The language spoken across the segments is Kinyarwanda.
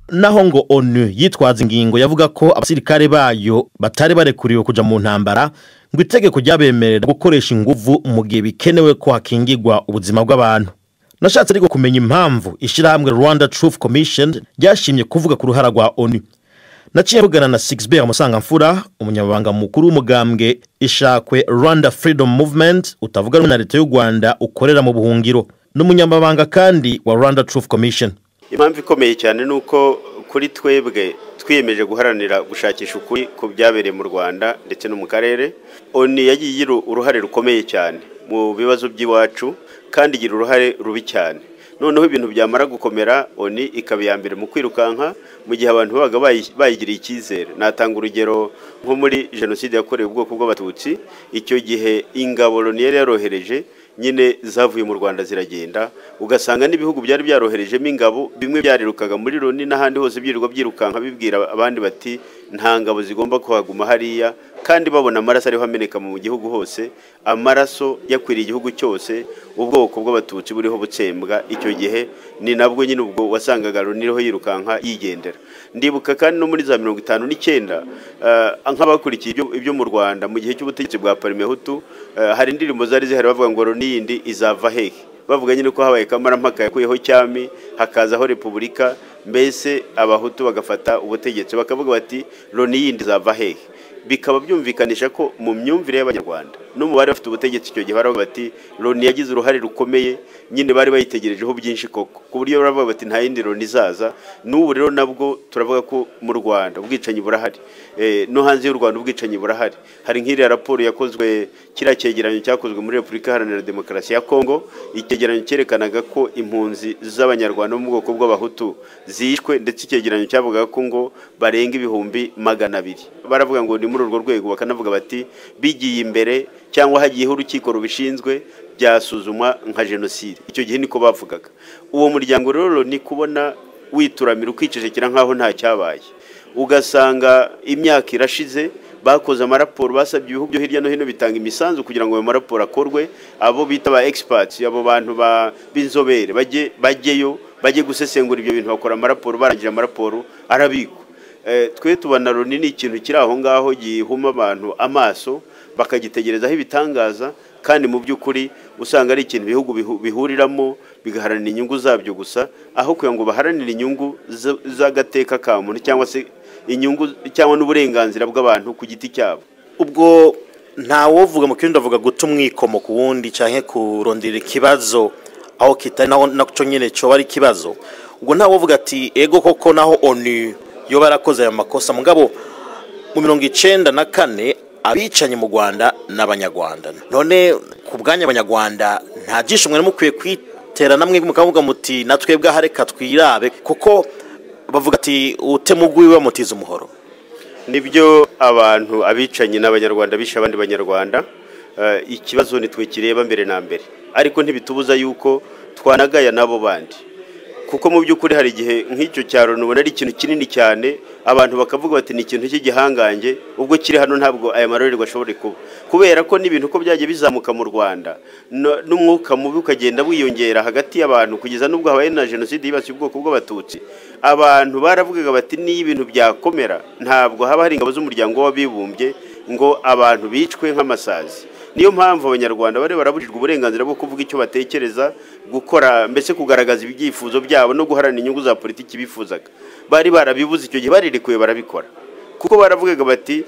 naho ngo onu yitwaza ingingo yavuga ko abasirikare bayo batari barekuriwe kujya mu ntambara ngo itegeko ryabemerera gukoresha inguvu mu gihe bikenewe ko hakingirwa ubuzima bw'abantu nashatse ariko kumenya impamvu ishyirahamwe rwanda truth commission ryashimye kuvuga ku ruhara rwa onu naciye mvugana na sigisibe amusangamfura umunyamabanga mukuru w'umugambwe ishakwe rwanda freedom movement utavuga rumwe na leta y'u rwanda ukorera mu buhungiro ni umunyamabanga kandi wa rwanda truth commission impamvu ikomeye cyane ni uko kuri twebwe twiyemeje guharanira gushakisha ukuri ku byabereye mu rwanda ndetse no mu karere oni yagiye igira uruhare rukomeye cyane mu bibazo by'iwacu kandi igira uruhare rubi cyane noneho ibintu byamara gukomera oni ikaba iya mbere mu kwirukanka mu gihe abantu babaga bayigiriye icyizere natanga urugero nko muri jenoside yakorewe ubwoko bw'abatutsi icyo gihe ingabo loni yari yarohereje nyine zavuye mu rwanda ziragenda ugasanga n'ibihugu byari byaroherejemo ingabo bimwe byarirukaga muri loni n'ahandi hose byirirwa byirukanka bibwira abandi bati nta ngabo zigomba kuhaguma hariya kandi babona amaraso ariho ameneka mu gihugu hose amaraso yakwiriye igihugu cyose ubwoko bw'abatutsi buriho butsembwa icyo gihe ni nabwo nyine ubwo wasangaga loni iriho yirukanka yigendera ndibuka kandi no muri za mirongo itanu n'icyenda nk'abakurikiye ibyo mu rwanda mu gihe cy'ubutegetsi bwa parimehutu hari indirimbo zari zihari bavuga ngo loni yindi izava hehe bavuga nyine ko habaye kamarampaka yakuyeho cyami hakazaho repubulika mbese abahutu bagafata ubutegetsi bakavuga bati loni yindi izava hehe bikaba byumvikanisha ko mu myumvire y'abanyarwanda no mu bari bafite ubutegetsi icyo gihe baravuga bati loni yagize uruhare rukomeye nyine bari bayitegerejeho byinshi koko ku buryo baravuga bati nta yindi loni izaza n'ubu rero nabwo turavuga ko mu rwanda ubwicanyi burahari no hanze y'u rwanda ubwicanyi burahari hari nk'iriya raporo yakozwe kiriya cyegeranyo cyakozwe muri repubulika iharanira demokarasi ya kongo icyegeranyo cyerekanaga ko impunzi z'abanyarwanda bo mu bwoko bw'abahutu zishwe ndetse icyegeranyo cyavugaga ko ngo barenga ibihumbi magana abiri baravuga ngo ni muri urwo rwego bakanavuga bati bigiye imbere cyangwa hagiyeho urukiko rubishinzwe byasuzumwa nka jenoside icyo gihe niko bavugaga uwo muryango rero ni kubona wituramira ukicecekera nk'aho nta cyabaye ugasanga imyaka irashize bakoze amaraporo basabye ibihugu byo hirya no hino bitanga imisanzu kugira ngo ayo maraporo akorwe abo bita ba egisipatsi abo bantu b'inzobere bajyeyo bajye gusesengura ibyo bintu bakora amaraporo barangira amaraporo arabikwa twe tubona loni ni ikintu kiri aho ngaho gihuma abantu amaso bakagitegerezaho ibitangaza kandi mu by'ukuri usanga ari ikintu ibihugu bihuriramo bigaharanira inyungu zabyo gusa aho kugira ngo baharanire inyungu z'agateka ka muntu cyangwa se inyungu cyangwa n'uburenganzira bw'abantu ku giti cyabo ubwo ntawovuga mu kindi avuga guta umwikomo ku wundi cyangwa kurondera ikibazo aho kitari nacyo nyine cyo ari ikibazo ubwo ntawovuga ati ego koko naho oni iyo barakoze ayo makosa mugabo mu mirongo icyenda na kane abicanyi mu rwanda n'abanyarwanda none ku bwanyu abanyarwanda nta byinshi mwari mukwiye kwitera namwe mukavuga muti na twebwe aha reka twirabe kuko bavuga ati utemugwi bamutiza umuhoro nibyo abantu abicanyi n'abanyarwanda bishe abandi banyarwanda ikibazo nitwe kireba mbere na mbere ariko ntibitubuza yuko twanagaya n'abo bandi kuko mu by'ukuri hari igihe nk'icyo cyaro ubona ari ikintu kinini cyane abantu bakavuga bati ni ikintu cy'igihangange ubwo kiri hano ntabwo aya marorerwa ashobora kuba kubera ko n'ibintu uko byajya bizamuka mu rwanda n'umwuka mubi ukagenda wiyongera hagati y'abantu kugeza n'ubwo habaye na jenoside yibasiye ubwoko bw'abatutsi abantu baravugaga bati niyo ibintu byakomera ntabwo haba hari ingabo z'umuryango w'abibumbye ngo abantu bicwe nk'amasazi niyo mpamvu abanyarwanda bari barabujijwe uburenganzira bwo kuvuga icyo batekereza gukora mbese kugaragaza ibyifuzo byabo no guharanira inyungu za politiki bifuzaga bari barabibuze icyo gihe barirekuye barabikora kuko baravugaga bati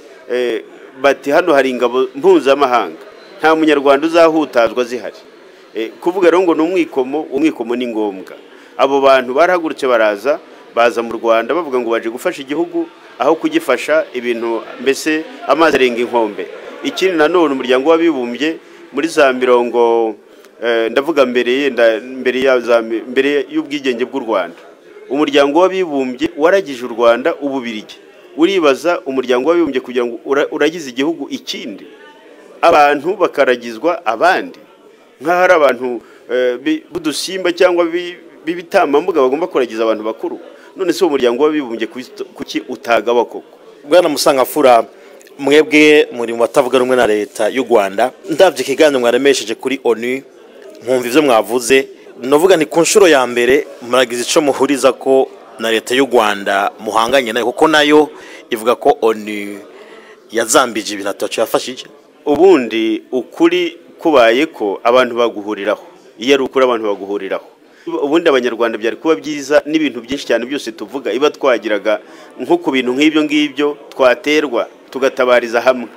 bati hano hari ingabo mpuzamahanga nta munyarwanda uzahutazwa zihari kuvuga rero ngo ni umwikomo umwikomo ni ngombwa abo bantu barahagurutse baraza baza mu rwanda bavuga ngo baje gufasha igihugu aho kugifasha ibintu mbese amazi arenga inkombe ikindi nanone umuryango w'abibumbye muri za mirongo ndavuga mbere mbere y'ubwigenge bw'u rwanda umuryango w'abibumbye waragije u rwanda ububirigi uribaza umuryango w'abibumbye kugira ngo uragize igihugu ikindi abantu bakaragizwa abandi nk'aho ari abantu b'udusimba cyangwa b'ibitambambuga bagomba kuragiza abantu bakuru none se uwo muryango w'abibumbye kuki utagawa koko bwana musangafura mwebwe muri mu batavuga rumwe na leta y'u rwanda ndabyo ikiganiro mwaremesheje kuri onu mwumva ibyo mwavuze navuga ni ku nshuro ya mbere muragize icyo muhuriza ko na leta y'u rwanda muhanganye nayo kuko nayo ivuga ko oni yazambije ibintu atacu yafashije ubundi ukuri kubaye ko abantu baguhuriraho iyo ari ukuri abantu baguhuriraho ubundi abanyarwanda byari kuba byiza n'ibintu byinshi cyane byose tuvuga iba twagiraga nko ku bintu nk'ibyo ngibyo twaterwa tugatabariza hamwe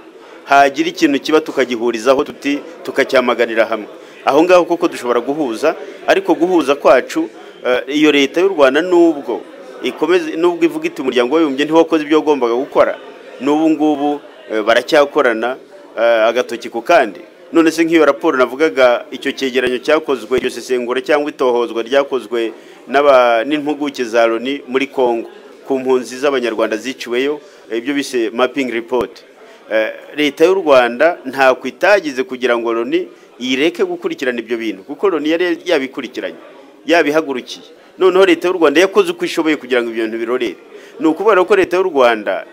hagira ikintu kiba tukagihurizaho tuti tukacyamaganira hamwe aho ngaho koko dushobora guhuza ariko guhuza kwacu eh, iyo leta y'u rwanda n'ubwo ikomeze n'ubwo ivuga iti umuryango w'abibumbye ntiwakoze ibyo wagombaga gukora n'ubu ngubu eh, baracyakorana eh, agatoki ku kandi none se nk'iyo raporo navugaga icyo cyegeranyo cyakozwe iryo sesengura cyangwa itohozwa ryakozwe n'aba- n'impuguke za loni muri congo ku mpunzi z'abanyarwanda ziciweyo eh, ibyo bise mapping report Eh, leta y'u rwanda ntako itagize kugira ngo loni ireke gukurikirana ibyo bintu kuko loni yari yabikurikiranye yabihagurukiye noneho leta y'u rwanda yakoze uko ishoboye kugira ngo ibyo bintu birorere ni ukubera ko leta y'u rwanda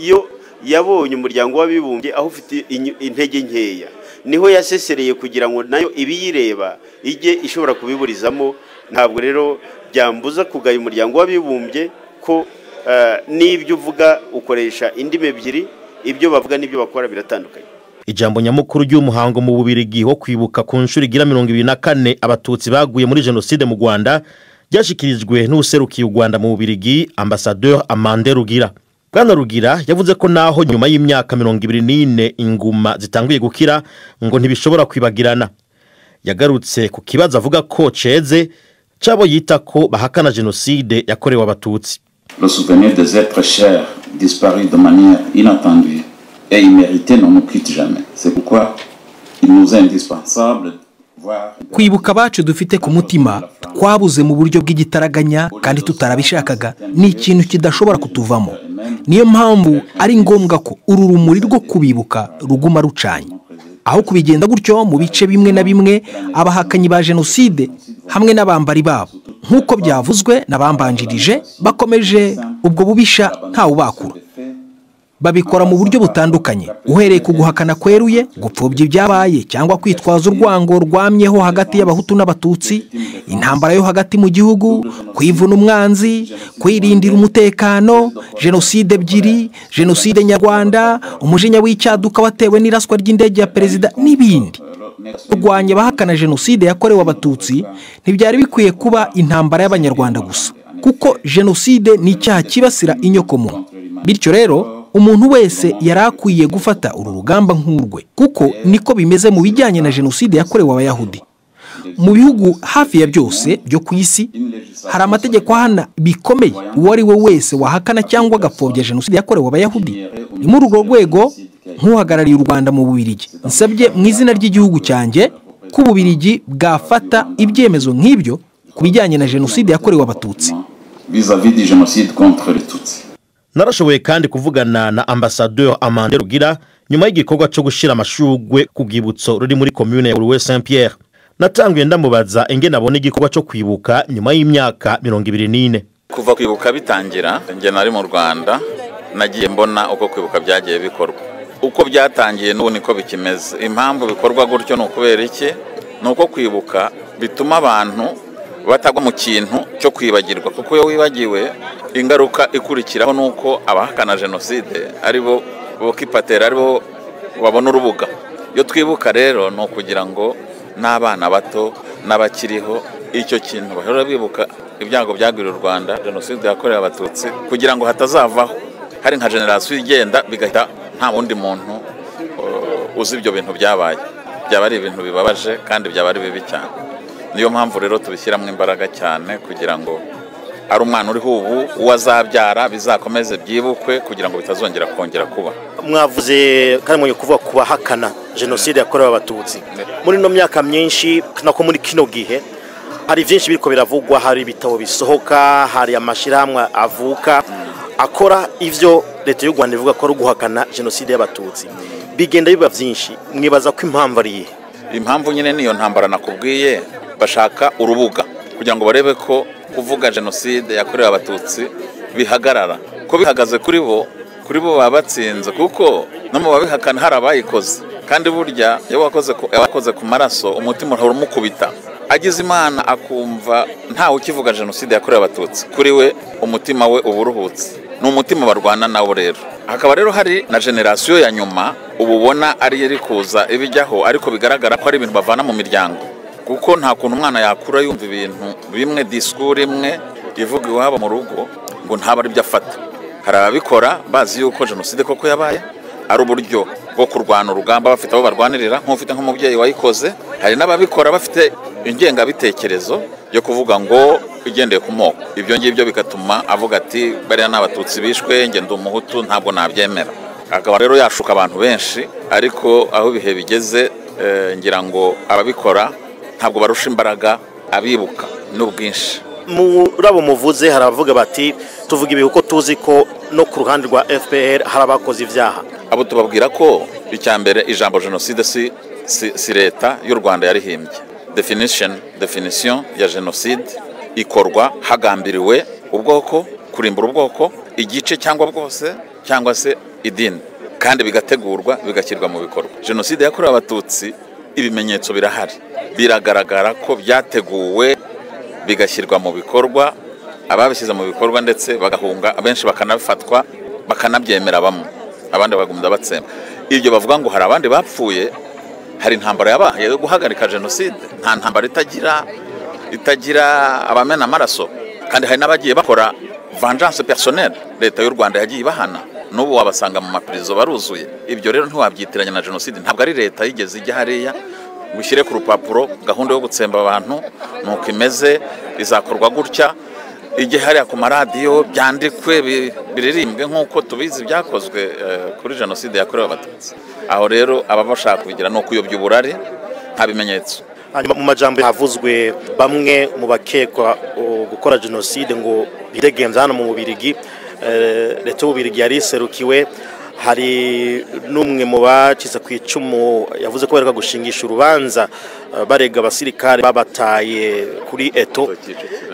iyo yabonye umuryango w'abibumbye aho ufite inyu- intege nkeya niho yasesereye kugira ngo nayo ibiyireba ijye ishobora kubiburizamo ntabwo rero byambuza kugaya umuryango w'abibumbye ko eh, n'ibyo uvuga ukoresha indimi ebyiri ibyo bavuga n'ibyo bakora biratandukanye ijambo nyamukuru ry'umuhango mu bubirigi wo kwibuka ku nshuro igira mirongo ibiri na kane abatutsi baguye muri jenoside mu rwanda ryashyikirijwe n'userukiye u rwanda mu bubirigi ambasaderi amande rugira bwana rugira yavuze ko naho nyuma y'imyaka mirongo ibiri n'ine inguma zitanguye gukira ngo ntibishobora kwibagirana yagarutse ku kibazo avuga ko ceze cy'abo yita ko bahakana jenoside yakorewe abatutsi le souvenir des êtres chers disparus de manière inattendue et imméritée ne nous quitte jamais. C'est pourquoi il nous est indispensable de voir kwibuka abacu dufite ku mutima twabuze mu buryo bw'igitaraganya kandi tutarabishakaga ni ikintu kidashobora kutuvamo niyo mpamvu ari ngombwa ko uru rumuri rwo kubibuka ruguma rucanye aho kubigenda gutyo mu bice bimwe na bimwe abahakanyi ba jenoside hamwe n'abambari babo nk'uko byavuzwe n'abambanjirije bakomeje ubwo bubisha ntawubakura babikora mu buryo butandukanye uhereye ku guhakana kweruye gupfubya ibyabaye cyangwa kwitwaza urwango rwamyeho hagati y'abahutu n'abatutsi intambara yo hagati mu gihugu kwivuna umwanzi kwirindira umutekano jenoside ebyiri jenoside nyarwanda umujinya w'icyaduka watewe n'iraswa ry'indege ya perezida n'ibindi kurwanya abahakana jenoside yakorewe abatutsi ntibyari bikwiye kuba intambara y'abanyarwanda gusa kuko jenoside ni icyaha kibasira inyokomuntu bityo rero umuntu wese yari akwiye gufata uru rugamba nk'urwe kuko niko bimeze mu bijyanye na jenoside yakorewe abayahudi mu bihugu hafi ya byose byo ku isi hari amategeko ahana bikomeye uwo ari we wese wahakana cyangwa agapfobya jenoside yakorewe abayahudi ni muri urwo rwego nk'uhagarariye u rwanda mu bubirigi nsabye mu izina ry'igihugu cyanjye ko ububirigi bwafata ibyemezo nk'ibyo ku bijyanye na jenoside yakorewe abatutsi vis-à-vis du génocide contre les Tutsis. narashoboye kandi kuvugana na ambasaderi amande rugira nyuma y'igikorwa cyo gushyira amashugwe ku bwibutso ruri muri komune ya uruwe saint pierre natanguye ndamubaza ingene abona igikorwa cyo kwibuka nyuma y'imyaka mirongo ibiri n'ine kuva kwibuka bitangira njye nari mu rwanda nagiye mbona uko kwibuka byagiye bikorwa uko byatangiye n'ubu niko bikimeze impamvu bikorwa gutyo ni ukubera iki ni uko kwibuka bituma abantu batagwa mu kintu cyo kwibagirwa kuko iyo wibagiwe ingaruka ikurikiraho ni uko abahakana jenoside ari bo bokipatera ari bo babona urubuga iyo twibuka rero ni ukugira ngo n'abana bato n'abakiriho icyo kintu bahora bibuka ibyago byagwiriye u rwanda jenoside yakorewe abatutsi kugira ngo hatazavaho hari nka generasiyo igenda bigahita nta wundi muntu uh, uzi ibyo bintu byabaye byaba ari ibintu bibabaje kandi byaba ari bibi cyane niyo mpamvu rero tubishyiramo imbaraga cyane kugira ngo ari umwana uriho ubu uwo azabyara bizakomeze byibukwe kugira ngo bitazongera kongera kuba mwavuze kandi mwenye kuvuga ku bahakana jenoside yakorewe abatutsi muri ino myaka myinshi nako muri kino gihe hari byinshi biriko biravugwa hari ibitabo bisohoka hari amashyirahamwe avuka akora ivyo leta y'u rwanda ivuga ko ari uguhakana jenoside y'abatutsi bigenda biba byinshi mwibaza ko impamvu ari iyihe impamvu nyine niyo ntambara nakubwiye bashaka urubuga kugira ngo barebe ko kuvuga jenoside yakorewe abatutsi bihagarara ko bihagaze kuri bo kuri bo baba batsinze kuko no mu babihakana hari abayikoze kandi burya iyo wakoze ku, wakoze ku maraso umutima urahora umukubita agize imana akumva ntawe ukivuga jenoside yakorewe abatutsi kuri we umutima we uba uruhutse ni umutima barwana nawo rero hakaba rero hari na generasiyo ya nyuma uba ubona ari iri kuza ibijyaho ariko bigaragara ko ari ibintu bavana mu miryango kuko nta kuntu umwana yakura yumva ibintu bimwe disikuru imwe ivuga iwabo mu rugo ngo ntabe ari byo afata hari ababikora bazi yuko jenoside koko yabaye ari uburyo bwo kurwana urugamba bafite abo barwanirira nk'ufite nk'umubyeyi wayikoze hari n'ababikora bafite ingengabitekerezo yo kuvuga ngo igendeye ku moko ibyo ngibyo bigatuma avuga ati bariya ni abatutsi bishwe ngenda umuhutu ntabwo nabyemera akaba rero yashuka abantu benshi ariko aho ibihe bigeze ngira ngo ababikora ntabwo barusha imbaraga abibuka n'ubwinshi muri abo muvuze hari abavuga bati tuvuga ibi kuko tuzi ko no ku ruhande rwa fpr hari abakoze ibyaha abo tubabwira ko icya mbere ijambo jenoside si si si leta y'u rwanda yarihimbye definisheni definisiyo ya jenoside ikorwa hagambiriwe ubwoko kurimbura ubwoko igice cyangwa bwose cyangwa se idini kandi bigategurwa bigashyirwa mu bikorwa jenoside yakorewe abatutsi ibimenyetso birahari biragaragara ko byateguwe bigashyirwa mu bikorwa ababishyize mu bikorwa ndetse bagahunga abenshi bakanafatwa bakanabyemera bamwe abandi bagumya batsemba ibyo bavuga ngo hari abandi bapfuye hari intambara yabaye yo guhagarika jenoside nta ntambara itagira itagira abamena amaraso kandi hari n'abagiye bakora vanjanse personel leta y'u rwanda yagiye ibahana n'ubu wabasanga mu mapirizo baruzuye ibyo rero ntiwabyitiranya na jenoside ntabwo ari leta yigeze ijya hariya ushyire ku rupapuro gahunda yo gutsemba abantu nuko imeze izakorwa gutya ijye hariya ku maradiyo byandikwe biririmbwe nk'uko tubizi byakozwe kuri jenoside yakorewe abatutsi aho rero ababa bashaka kubigira ni ukuyobya uburari nta bimenyetso hanyuma mu majyambere havuzwe bamwe mu bakekwa gukora jenoside ngo bidegenza hano mu bubirigi leta y'ububirigi yari iserukiwe hari n'umwe mu bakize ku icumu yavuze ko bareka gushingisha urubanza barega abasirikare babataye kuri eto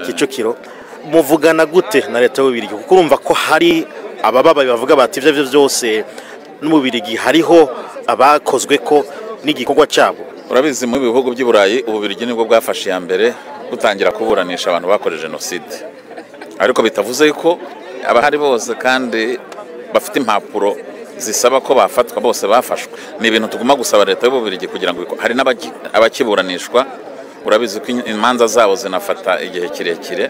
kicukiro muvugana gute na leta y'ububirigi kuko urumva ko hari abababaye bavuga bati ibyo ari byose n'umubirigi hariho abakozwe ko n'igikorwa cyabo urabizi mu bihugu by'i burayi ububirigi nibwo bwafashe iya mbere butangira kuburanisha abantu bakoze jenoside ariko bitavuze ko abahari bose kandi bafite impapuro zisaba ko bafatwa bose bafashwe ni ibintu tugomba gusaba leta y'ububirigi kugira ngo hari n'abakiburanishwa urabizi ko imanza zabo zinafata igihe kirekire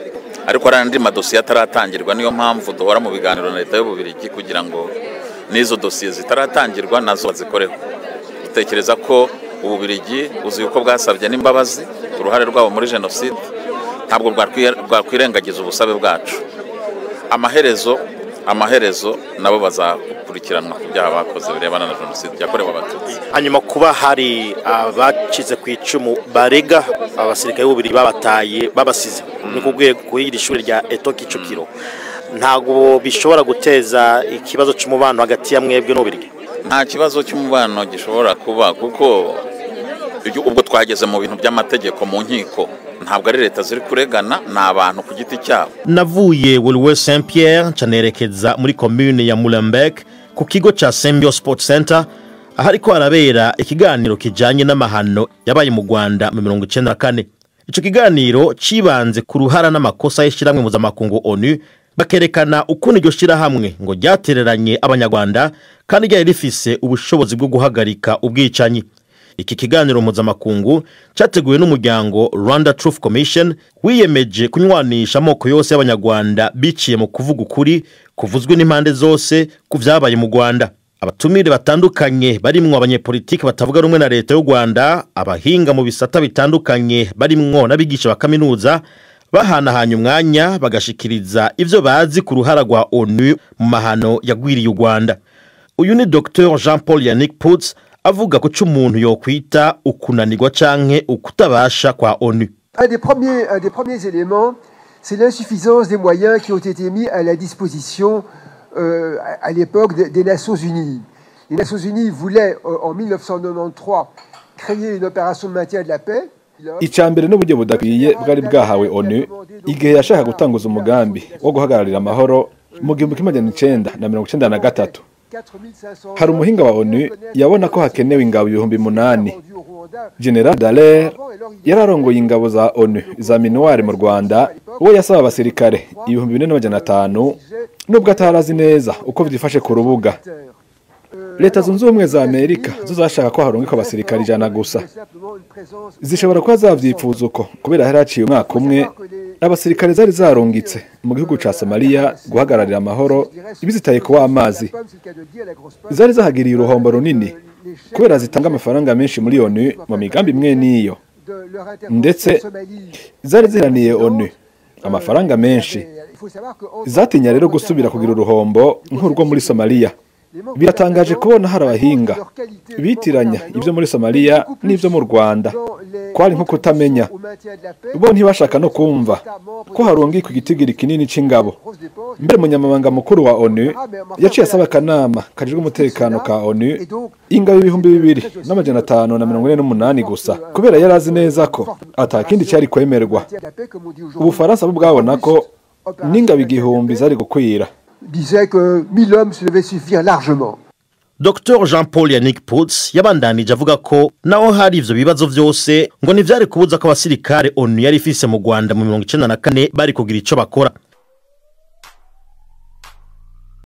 ariko hari andi madosiye ataratangirwa niyo mpamvu duhora mu biganiro na leta y'ububirigi kugira ngo n'izo dosiye zitaratangirwa nazo bazikoreho dutekereza ko ububirigi uzi uko bwasabye n'imbabazi uruhare rwabo muri jenoside ntabwo bwakwirengagiza ubusabe bwacu amaherezo amaherezo nabo bazakurikiranwa ku byaha bakoze birebana na jenoside yakorewe abatutsi hanyuma kuba hari abakize ku icumu barega abasirikare b'ububiri babataye babasize ni ku rwego kuri iri shuri rya eto kicukiro ntabwo bishobora guteza ikibazo cy'umubano hagati ya mwebwe n'ububirigi nta kibazo cy'umubano gishobora kuba kuko ubwo twageze mu bintu by'amategeko mu nkiko ntabwo ari leta ziri kuregana ni abantu ku giti cyabo navuye wuriwe saint pierre canerekeza muri komini ya murembeke ku kigo cya sembyo sipoti senta aho ariko harabera ikiganiro kijyanye n'amahano yabaye mu rwanda mu mirongo icyenda na kane icyo kiganiro cyibanze ku ruhara n'amakosa y'ishyirahamwe mpuzamakungu onu bakerekana ukuntu iryo shyirahamwe ngo ryatereranye abanyarwanda kandi ryari rifise ubushobozi bwo guhagarika ubwicanyi iki kiganiro mpuzamakungu cyateguwe n'umuryango rwanda truth commission wiyemeje kunywanisha amoko yose y'abanyarwanda biciye mu kuvuga ukuri kuvuzwe n'impande zose ku byabaye mu rwanda abatumire batandukanye barimwo abanyepolitiki batavuga rumwe na leta y'u rwanda abahinga mu bisata bitandukanye barimwo n'abigisha ba kaminuza bahanahanye umwanya bagashikiriza ibyo bazi ku ruhara rwa onu mu mahano yagwiriye u rwanda uyu ni dr jean paul yannick putz avuga ko umuntu yokwita ukunanirwa cyangwa ukutabasha kwa onu icya mbere n'uburyo budakwiye bwari bwahawe onu igihe yashaka gutanguza umugambi wo guhagararira amahoro mu gihumbi kimwe magana icyenda na mirongo icyenda na gatatu hari umuhinga wa onu yabona ko hakenewe ingabo ibihumbi munani general dallaire yari arongoye ingabo za onu za minuwari mu rwanda we yasaba abasirikare ibihumbi bine n'amajana atanu nubwo atarazi neza uko byifashe ku rubuga leta zunze ubumwe za amerika zo zashaka ko harungikwa abasirikare ijana gusa zishobora kuba zavyifuza uko kubera hari haciye umwaka umwe abasirikare zari zarungitse mu gihugu ca somaliya guhagararira amahoro ibizitaye kuba amazi zari zahagiriye uruhombo runini kubera zitanga amafaranga menshi muri onu mu migambi imwe n'iyo ndetse zari ziraniye onu amafaranga menshi zatinya rero gusubira kugira uruhombo nk'urwo muri somaliya biratangaje kubona hari abahinga bitiranya ibyo muri somaliya n'ibyo mu rwanda kwari nko kutamenya bo ntibashaka no kumva ko harungi ku gitigiri kinini c'ingabo mbere umunyamabanga mukuru wa onu yaciye asaba akanama kajejwe umutekano ka onu ingabo ibihumbi bibiri n'amajana atanu na mirongo ine n'umunani gusa kubera yari azi neza ko atakindi cyari kwemerwa ubufaransa bo bwabona ko n'ingabo igihumbi zari gukwira disait que 1000 hommes se devaient suffire largement. dr jean paul yannick Putz yabandanije avuga ko naho hari ivyo bibazo vyose ngo ntivyari kubuza ko abasirikare onu yari ifise mu rwanda mu mirongo icenda na kane bari kugira ico bakora